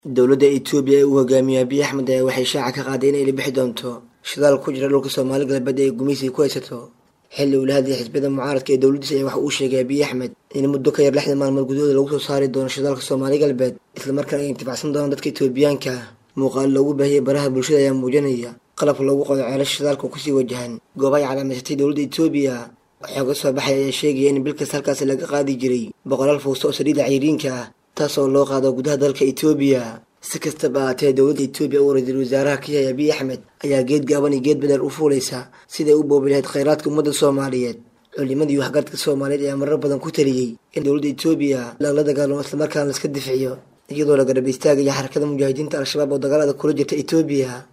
dowladda etoobiya ee uu hogaamiyo abiy axmed ayaa waxay shaaca ka qaaday inay la bixi doonto shidaal ku jira dhulka soomaali galbeed ee gumaysiga ku haysato xilli uu la hadlayay xisbiyada mucaaradka ee dowladdiisa ayaa waxa uu sheegay abiy axmed in muddo ka yar lixdan maalmood gudahooda lagu soo saari doono shidaalka soomaali galbeed islamarkaana ay intifacsan doonaan dadka etoobiyaanka muuqaal loogu baahiyay baraha bulshada ayaa muujinaya qalabka loogu qodo ceelasha shidaalka kusii wajahan goobahay calaamaysatay dowladda etoobiya waxaa ka soo baxay ayaa sheegaya in bil kasta halkaasi laga qaadi jiray boqolaal fuusto oo saliida cayriinka ah taasoo loo qaado gudaha dalka etoobiya si kastaba ahaatee dowladda etoobiya oo ra-iisul wasaaraha ka yahay abiy axmed ayaa geed gaaban iyo geed badeer u fuulaysa siday u boobi lahayd khayraadka ummadda soomaaliyeed culimadii waxgaradka soomaaliyeed ayaa marar badan ku taliyey in dowladda etoobiya lagala dagaalamo islamarkaana laiska difciyo iyadoo la garab istaagaya xarakada mujaahidiinta al-shabaab oo dagaalada kula jirta etoobiya